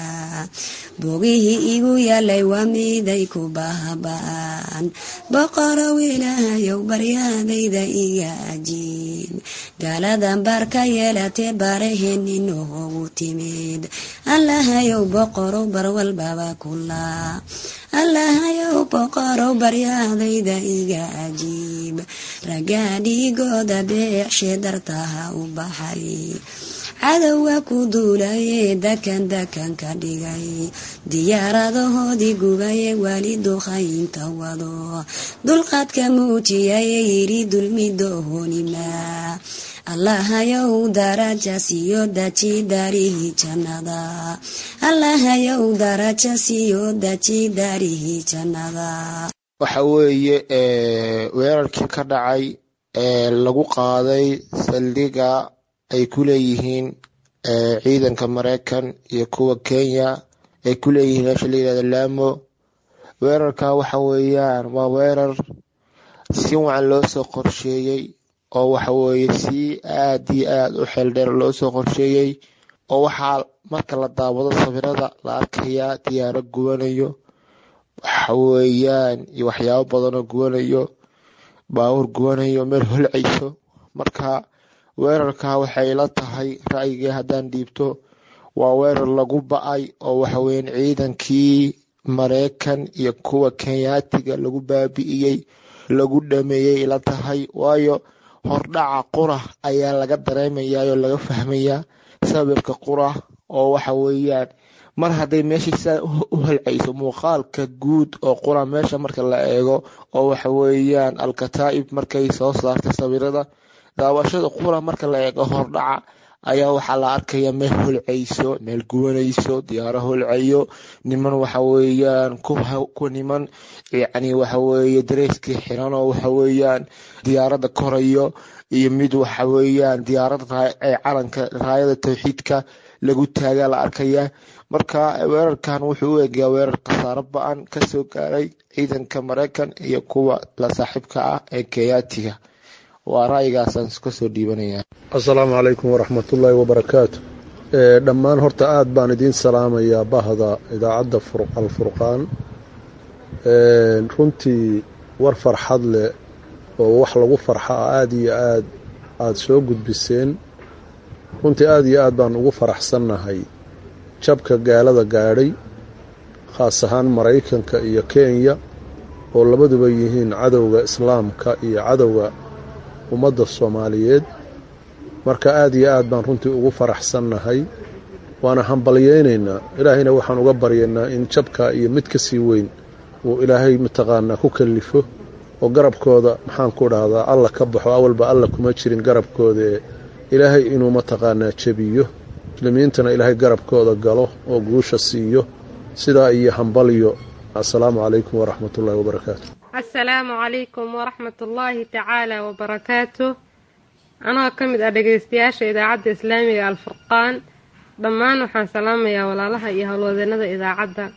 bogihii igu yaalay waa miiday ku bahaba'an boqorow ilaahayow baryaadayda iga ajiib gaaladan baar ka yeelatee baaraheeninoogu timid allahayow boqorow bar walbaba kulaa allahayow boqorow baryaadayda iga ajiib raggaa dhiigooda beecshee dartaha u baxay cadowga ku duulayee dakan dakan ka dhigay diyaaradahoodii gubaye wali duqaynta wado dulqaadka muujiyaye yidhi dulmidohonimaa allahayow daraja siiyo daji daarihii jannada allahayow daraja siiyo daji daarihii jannada waxa weeye weerarkii ka dhacay ee lagu qaaday saldhiga ay ku leeyihiin ciidanka maraykan iyo kuwa kenya ay ku leeyihiin meesha la yihahdo laamo weerarka waxa weeyaan waa weerar si wacan loo soo qorsheeyey oo waxa weeye si aad iyo aad u xeeldheer loo soo qorsheeyey oo waxaa marka la daawado sawirada la arkayaa diyaaro gubanayo waxa weeyaan iyo waxyaabo badanoo gubanayo baabuur gubanayo meel holcayso marka weerarka waxay la tahay ra'yigii haddaan dhiibto waa weerar lagu ba-ay oo waxaweyaan ciidankii maraykan iyo kuwa kenyaatiga lagu baabi'iyey lagu dhameeyey la tahay waayo hordhaca qura ayaa laga dareemayaa oo laga fahmayaa sababka qura oo waxa weeyaan mar hadday meeshii sidaa u holcayso muuqaalka guud oo qura meesha marka la eego oo waxa weeyaan alkataa'ib markay soo saartay sawirada daawashada qura marka la eego hordhaca ayaa waxaa la arkaya meel holcayso meel gubanayso diyaaro holcayo niman waxa weeyaan ku niman yacni waxa weeye dareyskii xiran oo waxa weeyaan diyaaradda korayo iyo mid waxa weeyaan diyaaradda ee calanka raayada tawxiidka lagu taagaa la arkaya marka weerarkan wuxuu u eegayaa weerar khasaaro ba-an kasoo gaaray ciidanka maraykan iyo kuwa la saaxiibka ah ee keyaatiga waa ra'yigaasaan kasoo dhiibanaya assalaamu calaykum waraxmatullaahi wabarakaatu dhammaan horta aada baan idiin salaamayaa bahda idaacadda alfurqaan runtii war farxad leh oo wax lagu farxa ah aada iyo aad aada soo gudbiseen runtii aada iyo aad baan ugu faraxsannahay jabka gaalada gaadhay khaas ahaan maraykanka iyo kenya oo labaduba yihiin cadowga islaamka iyo cadowga ummadda soomaaliyeed marka aada iyo aad baan runtii ugu faraxsannahay waana hambalyaynaynaa ilaahayna waxaan uga baryaynaa in jabka iyo mid ka sii weyn uu ilaahay mataqaanaa ku kallifo oo garabkooda maxaan ku dhahdaa alla ka baxo awalba alla kuma jirin garabkooda ee ilaahay inuu mataqaanaa jebiyo muslimiintana ilaahay garabkooda galo oo guusha siiyo sidaa iyo hambalyo assalaamu calaykum waraxmatullaahi wabarakaatu assalaamu calaykum waraxmatullaahi tacaala wabarakaatu anoo ka mid ah dhegeystayaasha idaacadda islaamiga alfurqaan dhammaan waxaan salaamayaa walaalaha iyo howlwadeennada idaacadda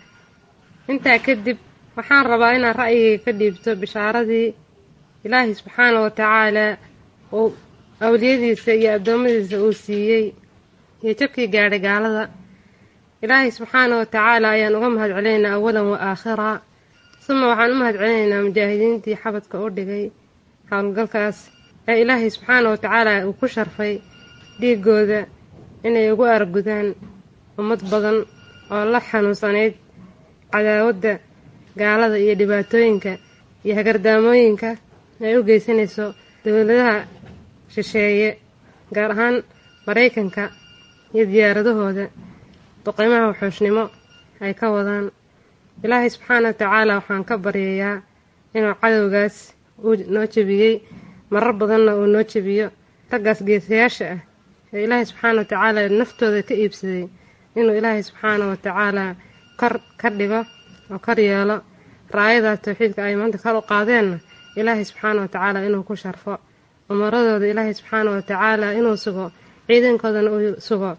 intaa kadib waxaan rabaa inaan ra'yigayga ka dhiibto bishaaradii ilaahay subxaana wa tacaalaa uu awliyadiisa iyo addoommadiisa uu siiyey iyo jabkii gaadhay gaalada ilaahay subxaana wa tacaala ayaan uga mahad celinaynaa awalan wa aakhiraa suma waxaan u mahad celinaynaa mujaahidiintii xabadka u dhigay howlgalkaas ee ilaahay subxaana wa tacaala uu ku sharfay dhiigooda inay ugu argudaan ummad badan oo la xanuunsanayd cadaawadda gaalada iyo dhibaatooyinka iyo hagardaamooyinka ay u geysanayso dowladaha shisheeye gaar ahaan maraykanka iyo diyaaradahooda duqimaha wuxuushnimo ay ka wadaan ilaahay subxaana wa tacaala waxaan ka baryayaa inuu cadowgaas uu noo jebiyey marar badanna uu noo jebiyo raggaas geesayaasha ah ee ilaahay subxaana wa tacaala naftooda ka iibsaday inuu ilaahay subxaana wa tacaala kor ka dhigo oo kor yeelo raayadaas tawxiidka ay maanta kor u qaadeenna ilaahay subxaana wa tacaala inuu ku sharfo umaradooda ilaahay subxaana wa tacaala inuu sugo ciidankoodana uu sugo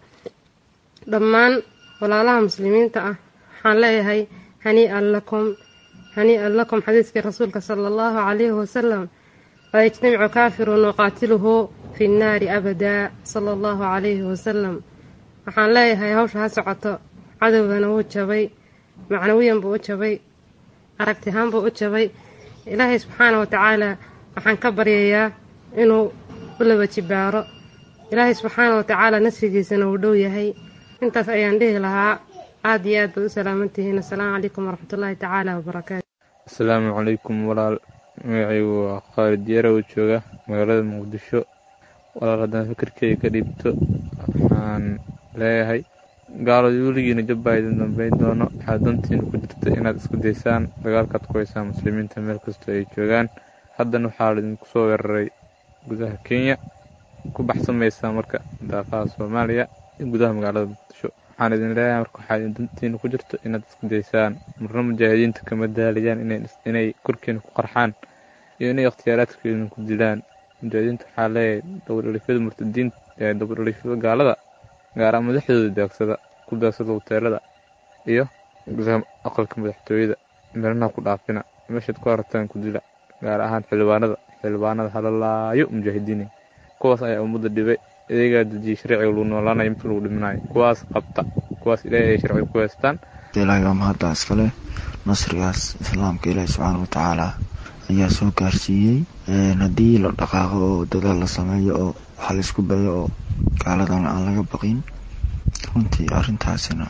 dhammaan walaalaha muslimiinta ah waxaan leeyahay hanii-an lakum hanii-an lakum xadiiskii rasuulka sala allahu calayhi wasalam laa yajtamicu kaafirun yuqaatiluhu fi nnaari abadaa sala allahu calayhi wasalam waxaan leeyahay hawsha ha socoto cadowgana wuu jabay macnawiyan buu u jabay aragtihaan buu u jabay ilaahay subxaana wa tacaala waxaan ka baryayaa inuu u laba jibaaro ilaahay subxaana wa tacaala nasrigiisana uu dhow yahay intaas ayaan dhihi lahaa aada iyo aad baad u salaamantihiin assalaamu calaykum waraxmatullaahi tacaala wabarakaatu asalaamu calaykum walaal magacaygu waa khaalid yarow jooga magaalada muqdisho walaal haddaan fikirkeyga ka dhiibto waxaan leeyahay gaaladu weligiina jabba idin dambeyn doono waxaad dantiina ku jirta inaad isku daysaan dagaalkaad ku haysaan muslimiinta meel kastoo ay joogaan haddana waxaa laidinku soo weeraray gudaha kenya ku baxsamaysaa marka daaqaha soomaaliya iyo gudaha magaalada muqdisho waxaan idin leeyahay marka waxaa dantiina ku jirto inaad isku daysaan marna mujaahidiinta kama daalayaan inay korkiina ku qarxaan iyo inay ikhtiyaaraadka idinku dilaan mujaahidiinta waxaa leeyahay dabadhalifyada murtadiin dabadhalifyada gaalada gaara madaxdooda daagsada ku daagsada hoteelada iyo gudaha aqalka madaxtooyada meelnaha ku dhaafina meeshaad ku hartaan ku dila gaar ahaan xildhibaanada xildhibaanada halalaayo mujaahidiin kuwaas ayaa ummadda dhibay iyagaa dejiyay sharciga lagu noolaanayo mid lagu dhiminayo kuwaas qabta kuwaas ilaahay ay sharciga ku haystaan ilaahay waa mahadda iskale nasrigaas islaamka ilaahi subxaana watacaala ayaa soo gaarsiiyey haddii la dhaqaaqo oo dadaal la sameeyo oo waxa la isku bayo oo gaaladana aan laga baqin runtii arrintaasina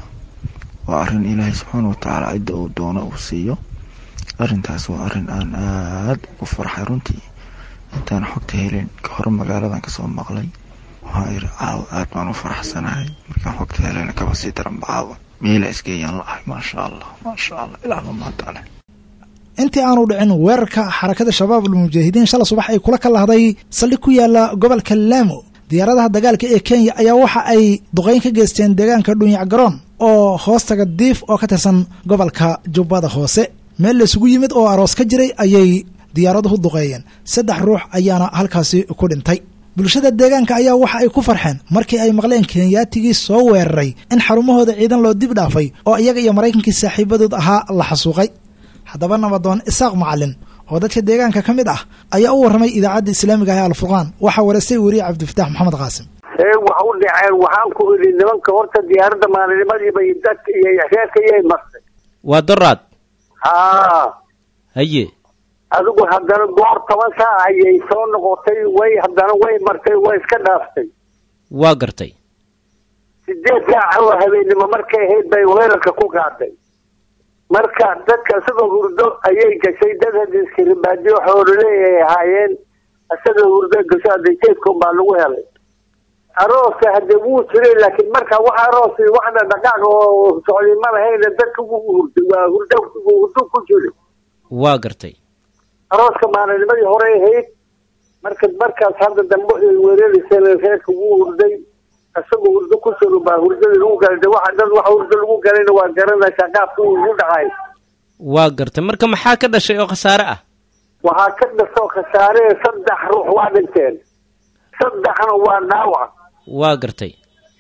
waa arrin ilaahay subxaana watacaala cidda uu doono uu siiyo arrintaas waa arrin aan aada ugu farxay runtii intaan xogta helin ka hore magaaladan kasoo maqlay waxaa iri caawa aad baan u faraxsanahay markaan xogta helena kaba sii daran bacaawa meela isgeeyaan la ahay maasha allah maasha allah ilaahba mahadale intii aanu dhicin weerarka xarakada shabaab almujaahidiin shala subax ay kula kalahday saldhig ku yaala gobolka laamo diyaaradaha dagaalka ee kenya ayaa waxa ay duqeyn ka geysteen deegaanka dhunyac garoon oo hoostaga diif oo ka tirsan gobolka jubbada hoose meel laysugu yimid oo aroos ka jiray ayay diyaaraduhu duqeeyeen saddex ruux ayaana halkaasi ku dhintay bulshada deegaanka ayaa waxa ay ku farxeen markii ay maqleen kenyaatigii soo weeraray in xarumahooda ciidan loo dib dhaafay oo iyaga iyo maraykankii saaxiibadood ahaa la xasuuqay haddaba nabadoon isaaq macalin oo dadka deegaanka ka mid ah ayaa u warramay idaacadda islaamiga ah ee alfurqaan waxaa wareystay weriye cabdifatax maxamed qaasim ee wax u dhaceen waxaan ku idhi nimanka horta diyaaradda maalinimadiiba iyo dadka iyo reerka iyay martay waa doraad haa haye adigu haddana goor toban saac ayay soo noqotay way haddana way martay way iska dhaaftay waa gartay sideed saac oo habeennimo markay ahayd bay weerarka ku qaaday marka dadka isagoo hurdo ayay gashay dad hadiskaribaadiyo xoololeeyay ahaayeen isagoo hurdo gasho hadda jeedkun baa lagu helay arooska hadde wuu jiray laakiin marka wax aroos waxna dhaqaaq oo socday ma lahayn dadka wuu hurday waa hurdo hurdo ku jiray waa gartay arooska maalinimadii hore ahayd marka markaas hadda dambe ay weerarayseen reerka wuu hurday isagoo hurdo ku jiro baa hurdada lagu galay de waxa dad waxa hurdo lagu galayna waa garanaysaa qaabka uu ugu dhacay waa gartay marka maxaa ka dhashay oo khasaare ah waxaa ka dhasoo khasaare saddex ruux waa dhinteen saddexna waa dhaawac waa gartay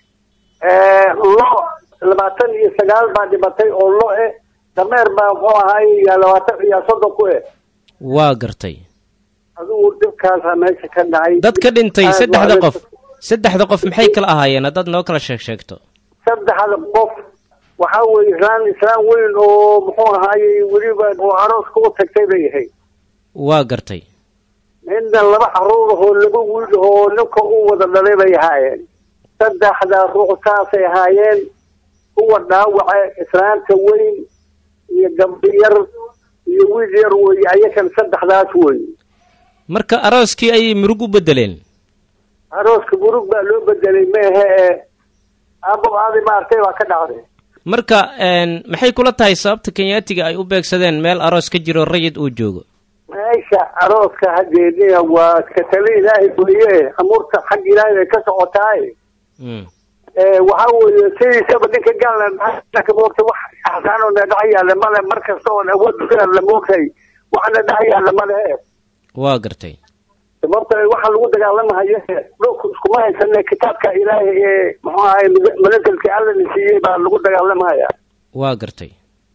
lo labaatan iyo sagaal baa dhimatay oo lo eh dameer baa muxuu ahaay yaa labaatan iyo soddon ku eh waa gartay adigu dhibkaasaa meesha ka dhacay dad ka dhintay saddexda qof saddexda qof maxay kala ahaayeen haddaad noo kala sheeg sheegto saddexda qof waxaa weeye islaan islaan weyn oo muxuu ahaayey weliba oo arooska u tagtay bay ahayd waa gartay midna laba caruur ahoo laba wiil oo ninka u wada dhalay bay ahaayeen saddexda ruux saasay ahaayeen kuwa dhaawaca islaanta weyn iyo gabdho yar iyo wiil yar weeye ayakan saddexdaas weeye marka arooskii ayay murug u bedeleen arooska murug baa loo bedelay meehe ee aabo aadi maartay baa ka dhacday marka maxay kula tahay sababta kenyaatiga ay u beegsadeen meel aroos ka jiro rayid uu joogo meesha arooska hadeedina waa katale ilaahay weeye amuurta xag ilaahay bay ka socotaay waxa weeye sidiisaba ninka gaalna moogta wax axsaanoo na dhex yaalla male mar kasta oon awood la moogtay waxna dhex yaalla male waa gartay sababta waxaa lagu dagaalamahayo dhulku iskuma haysane kitaabka ilaahay ee muxuu ahay manaselka alla na siiyey baa lagu dagaalamahaya waa gartay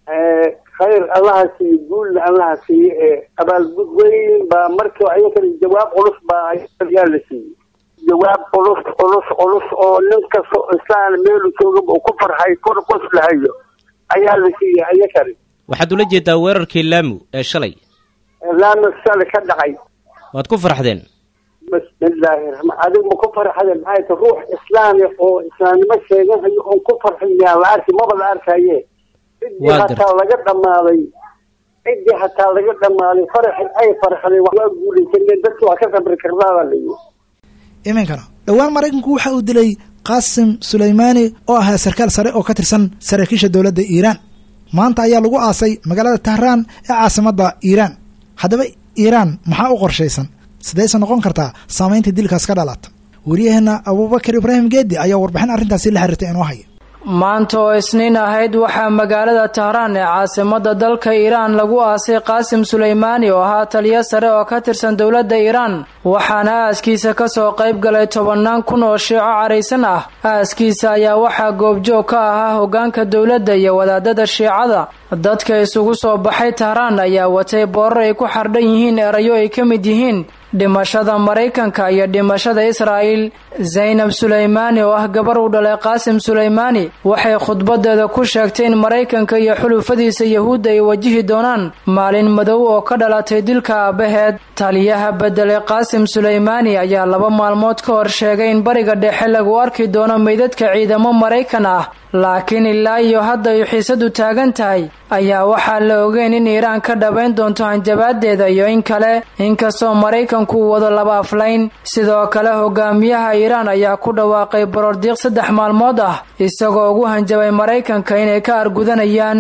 khayr allaha siiye guulna allaha siiye ee abaalgud weyn baa markii ayakana jawaab culus baa yaa la siiyey jawaab culus culus culus oo nin kasta islaan meelu jooga uu ku farxay kor qoslahayo ayaa la siiyey ayakani waxaad ula jeedaa weerarkii laamu ee shalay laama shalay ka dhacay waad ku farxdeen bismillaahi raxmaan adiga ma ku farxadeen maxay ta ruux islaami oo islaamnimo sheeganayo oon ku farxin yaa la arki maba la arkaye ciddii hataa laga dhammaaday ciddii hataa laga dhammaaday faraxi ay farxday waa guulaysaneen dadki waa ka sabri karnaa baa layihi iminkana dhowaan maraykanku waxa uu dilay qaasim sulaymaani oo ahaa sarkaal sare oo ka tirsan saraakiisha dowladda iiraan maanta ayaa lagu aasay magaalada tahraan ee caasimadda iiraan haddaba iiraan maxaa u qorshaysan sidayse noqon kartaa saamaynta dilkaas ka dhalata wariyaheenna abuubakar ibraahim geedi ayaa warbixin arrintaasi la xiriirtay inoo haya maanta oo isniin ahayd waxaa magaalada tahraan ee caasimada dalka iiraan lagu aasay qaasim sulaymaani oo ahaa taliyo sare oo ka tirsan dowladda iiraan waxaana aaskiisa kasoo qayb galay tobannaan kun oo shiico caraysan ah aaskiisa ayaa waxaa goobjoog ka ahaa hogaanka dowladda iyo wadaadada shiicada dadka isugu soo baxay tahraan ayaa watay boorar ay ku xardhan yihiin erayo ay ka mid yihiin dhimashada maraykanka iyo dhimashada israa'iil zaynab sulaymaani oo ah gabar u dhalay qaasim sulaymaani waxay khudbadeeda ku sheegtay in maraykanka iyo xulufadiisa yahuudda ay wajihi doonaan maalin madow oo ka dhalatay dilka aabbaheed taliyaha bedelay qaasim sulaymaani ayaa laba maalmood ka hor sheegay in bariga dhexe lagu arki doono meydadka ciidamo maraykan ah laakiin ilaa iyo hadda ay xiisadu taagan tahay ayaa waxaa la ogeyn in iiraan ka dhabayn doonto hanjabaadeeda iyo in kale inkastoo maraykanku uu wado laba aflayn sidoo kale hogaamiyaha iiraan ayaa ku dhawaaqay borordiiq saddex maalmood ah isagoo ugu hanjabay maraykanka inay ka argudanayaan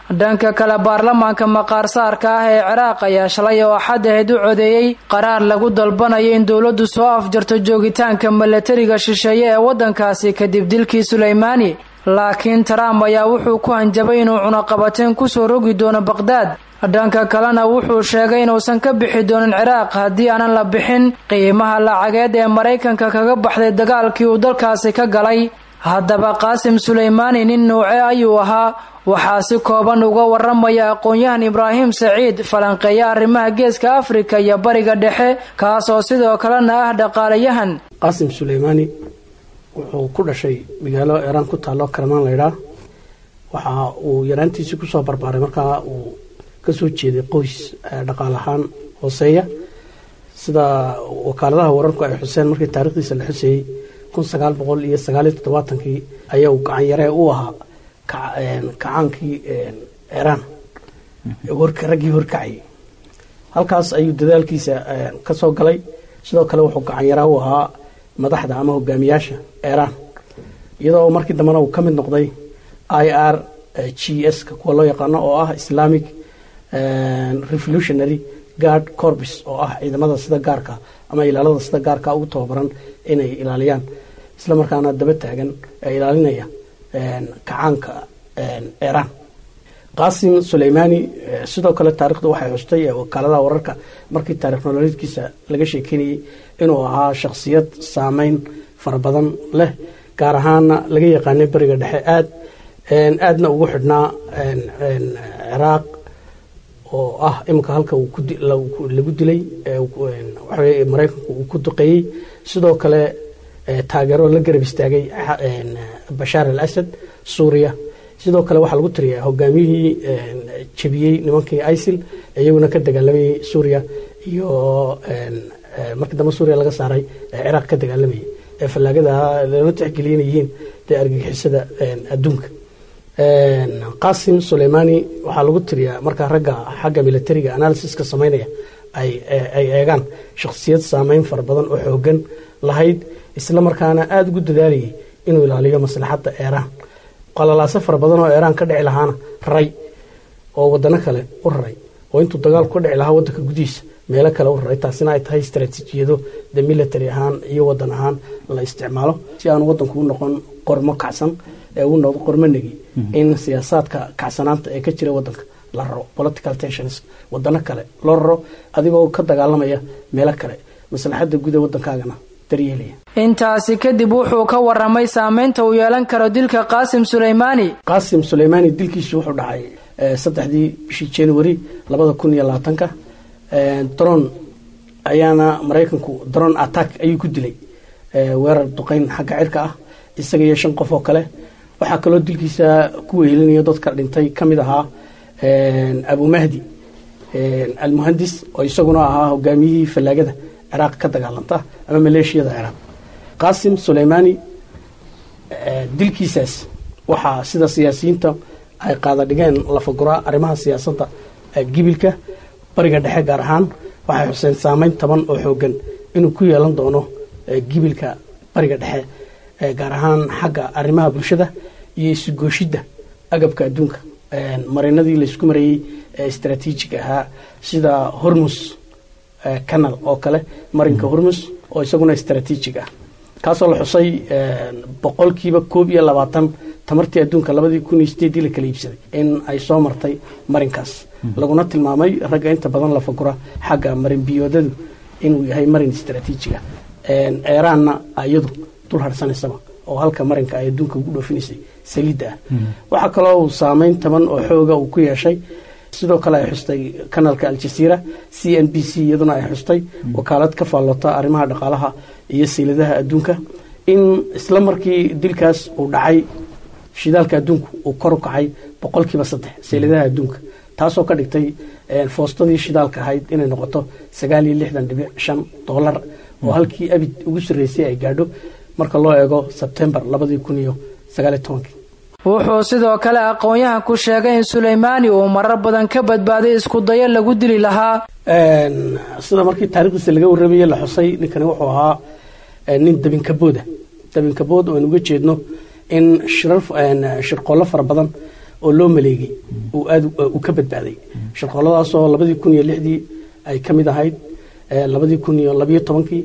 dhanka kale baarlamaanka maqaarsaarka ah ee ciraaq ayaa shalay oo axad ahayd u codeeyey qaraar lagu dalbanayo in dowladdu soo afjarto joogitaanka milatariga shisheeye ee waddankaasi kadib dilkii suleymaani laakiin trump ayaa wuxuu ku hanjabay inuu cunaqabateen kusoo rogi doono baqhdaad dhanka kalena wuxuu sheegay inuusan ka bixi doonin ciraaq haddii aanan la bixin qiimaha lacageed ee maraykanka kaga baxday dagaalkii uu dalkaasi ka galay haddaba qaasim suleymaani nin nuuce ayuu ahaa waxaa si kooban uga waramaya aqoon-yahan ibraahim saciid falanqeeya arrimaha geeska afrika iyo bariga dhexe kaas oo sidoo kalena ah dhaqaalayahan qaasim suleymaani wuxuu ku dhashay magaalo iiraan ku taallo karmaan laydhaa waxa uu yaraantiisii kusoo barbaaray markaa uu kasoo jeeday qoys dhaqaal ahaan hooseeya sida wakaaladaha wararku ay xuseen markii taarikhdiisa la xuseeyey kun sagaal boqol iyo sagaal iyo toddobaatankii ayaa uu gacan yaree u ahaa kacaankii iiraan raggii horkacayay halkaas ayuu dadaalkiisa ka soo galay sidoo kale wuxuu gacan yaraa u ahaa madaxda ama hogaamiyaasha iiraan iyadoo markii dambena uu ka mid noqday i r g s kuwa loo yaqaano oo ah islamic revolutionary guard corbis oo ah ciidamada sida gaarka ama ilaalada sida gaarka ugu tababaran inay ilaaliyaan isla markaana daba taagan ee ilaalinaya kacaanka iiraan qaasim suleymaani sidoo kale taarikhdu waxay xustay wakaaladaha wararka markii taarikh nololeedkiisa laga sheekeynayay inuu ahaa shakhsiyad saameyn fara badan leh gaar ahaana laga yaqaanay beriga dhexe aad aadna ugu xidhnaa ciraaq oo ah iminka halka lagu dilay maraykanku uu ku duqeeyey sidoo kale taageero la garab istaagay bashaar al asad suuriya sidoo kale waxaa lagu tiriyaa hogaamiyihii jebiyey nimankii isil iyaguna ka dagaalamayay suuriya iyo markii dambe suuriya laga saaray ciraaq ka dagaalamayay ee fallaagada lama tixgeliya inay yihiin dee argagixisada adduunka qaasim suleymaani waxaa lagu tiriyaa markaa ragga xagga militariga analysiska samaynaya ay eegaan shakhsiyad saameyn fara badan oo xoogan lahayd isla markaana aada ugu dadaalayay inuu ilaaliyo maslaxadda iiraan qalalaaso fara badan oo iiraan ka dhici lahaana raray oo wadano kale u raray oo intuu dagaalku ka dhici lahaa wadanka gudihiisa meelo kale u raray taasina ay tahay istaraatiijiyado de military ahaan iyo wadan ahaan la isticmaalo si aanu wadanku u noqon qormo kacsan ee uu noqdo qormo negi in siyaasaadka kacsanaanta ee ka jira wadanka la raro political tensions wadano kale loo raro adigoo ka dagaalamaya meelo kale maslaxadda guud ee wadankaagana daryeelaya intaasi kadib wuxuu ka waramay saameynta uu yeelan karo dilka qaasim suleymaani qaasim suleymaani dilkiisu wuxuu dhacay saddexdii bishii january labada kun iyo labaatanka dron ayaana maraykanku dron attack ayuu ku dilay weerar duqeyn xagga cirka ah isaga iyo shan qof oo kale waxaa kaloo dilkiisa ku wehelinayo dadka dhintay ka mid ahaa abu mahdi almuhandis oo isaguna ahaa hogaamiyihii fallaagada ciraaq ka dagaalanta ama maleeshiyada ciraaq qaasim suleymaani dilkiisaas waxaa sida siyaasiyiinta ay qaada dhigeen lafaguraa arrimaha siyaasadda gibilka bariga dhexe gaar ahaan waxay xuseen saameyn taban oo xoogan inuu ku yeelan doono gibilka bariga dhexe gaar ahaan xagga arrimaha bulshada iyo isugooshidda agabka adduunka marinadii laysku marayey ee istraatiijiga ahaa sida hormus canal oo kale marinka hormus oo isaguna istraatiijig ah kaasoo la xusay boqolkiiba koob iyo labaatan tamartii adduunka labadii kun iyo sideedii la kala iibsaday in ay soo martay marinkaas laguna tilmaamay ragga inta badan la fagura xagga marin biyoodadu inuu yahay marin istraatiijiga eeraanna iyadu dul harsanaysaba oo halka marinka ay adduunka ugu dhoofinaysay saliidda ah waxaa kaloo uu saameyn taban oo xooga uu ku yeeshay sidoo kale ay xustay kanalka aljasiira c n b c iyaduna ay xustay wakaalad ka faallota arrimaha dhaqaalaha iyo siiladaha adduunka in isla markii dilkaas uu dhacay shidaalka adduunku uu kor u kacay boqolkiiba saddex siiladaha adduunka taasoo ka dhigtay foostadii shidaalka ahayd inay noqoto sagaal iyo lixdan dhibic shan doolar oo halkii abid ugu sarreysay ay gaadho marka loo eego sebtembar labadii kun iyo sagaaliyo tobankii wuxuu sidoo kale aqoon-yahanku sheegay in suleymaani uu marar badan ka badbaaday isku dayo lagu dili lahaa sida markii taarikhdiisa laga warramaye la xusay ninkani wuxuu ahaa nin dabinkabooda dabinkabood oo aan uga jeedno in shirqoollo fara badan oo loo maleegay uu aad uu ka badbaaday shirqooladaasoo labadii kun iyo lixdii ay ka mid ahayd labadii kun iyo labiyo tobankii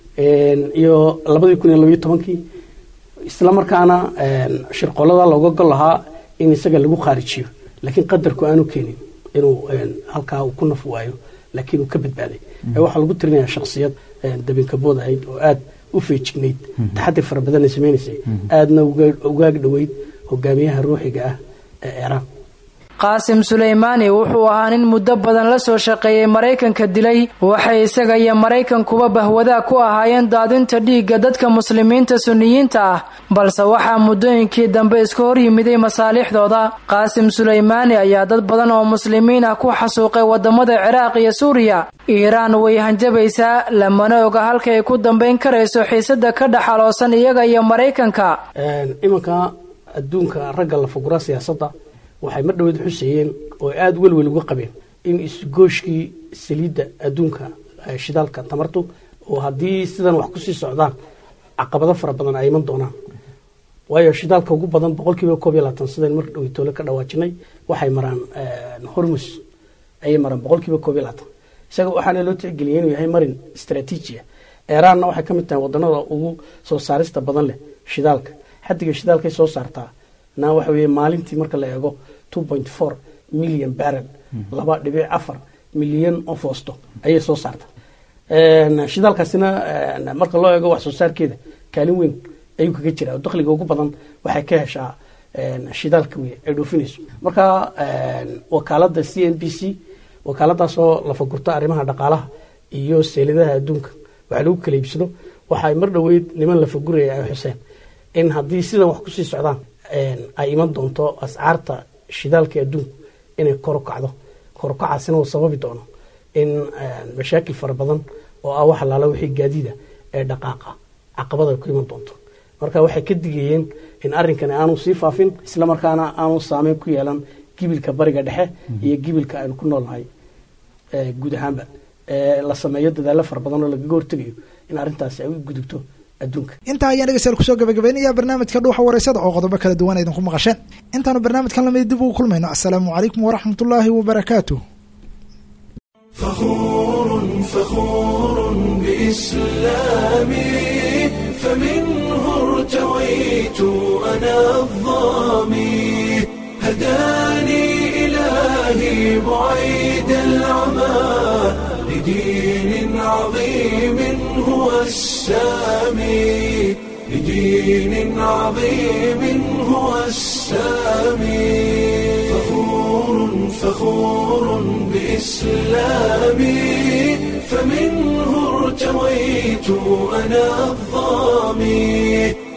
iyo labadii kun iyo labiyo tobankii isla markaana shirqoolada looga gol lahaa in isaga lagu khaarijiyo laakiin qadarku aanu keenin inuu halkaa uu ku naf waayo laakiin uu ka badbaaday waxaa lagu tirinayaa shaksiyad dabinkabood ahayd oo aad u feejignayd taxadir fara badanna samaynaysay aadna ugaag dhoweyd hogaamiyaha ruuxiga ah ee eeraan qaasim suleymaani wuxuu ahaa nin muddo badan la soo shaqeeyey maraykanka dilay waxay isaga iyo maraykankuba bahwadaag ku ahaayeen daadinta dhiigga dadka muslimiinta sunniyiinta ah balse waxaa muddooyinkii dambe iska hor yimiday masaalixdooda qaasim suleymaani ayaa dad badan oo muslimiin ah ku xasuuqay wadamada ciraaq iyo suuriya iiraan way hanjabaysaa lamana oga halka ay ku dambayn karayso xiisada ka dhaxaloosan iyaga iyo maraykanka iminka adduunka ragga la fugura siyaasadda waxay mar dhaweed xuseeyeen oo aada welwel uga qabeen in isgooshkii saliidda adduunka shidaalka tamartu oo haddii sidan wax kusii socdaan caqabado fara badan ay iman doonaan waayo shidaalka ugu badan boqol kiiba koob iyo labaatan sidayn mar dhaweytoole ka dhawaajinay waxay maraan hormus ayay maraan boqol kiiba koob iyo labaatan isaga waxaana loo tixgeliyay inuu yahay marin istraatiiji ah eeraanna waxay ka mid tahay wadanada ugu soo saarista badan leh shidaalka xaddiga shidaalkay soo saartaa na waxa weeye maalintii marka la eego two point four million barrel laba dhibic afar milyan oo foosto ayay soo saartaa shidaalkaasina marka loo eego wax soo saarkeeda kaalin weyn ayuu kaga jiraa dakhliga ugu badan waxay ka heshaa shidaalka wey ay dhoofinayso marka wakaalada c n b c wakaaladaasoo lafagurta arrimaha dhaqaalaha iyo seeladaha adduunka waxa lagu kala iibsado waxay mar dhoweyd niman lafaguraya ay xuseen in haddii sidan wax kusii socdaan ay iman doonto ascaarta shidaalka adduunku inay kor u kacdo korukacaasina uu sababi doono in mashaakil fara badan oo ah wax alaala wixii gaadiida ee dhaqaaqa caqabada ay ku iman doonto marka waxay ka digayeen in arrinkani aanu sii faafin isla markaana aanu saameyn ku yeelan gibilka bariga dhexe iyo gibilka aynu ku noolnahay guud ahaanba la sameeyo dadaalo fara badan oo lagaga hortegayo in arrintaasi ay u gudubto intaa ayaan dhegeystayaal kusoo gabagabaynayaa barnaamijka dhuuxa wareysada oo qodobo kala duwan aydinku maqasheen intaanu barnaamijkan lamid dib ugu kulmayno assalaamu calaykum waraxmat ullaahi wabarakaatu فخور فخور بإسلامي فمنه ارتويت أنا الظامي هداني إلهي بعيد العمى لدين عظيم هو السامي لدين عظيم هو السامي فخور فخور بإسلامي فمنه ارتويت أنا الظامي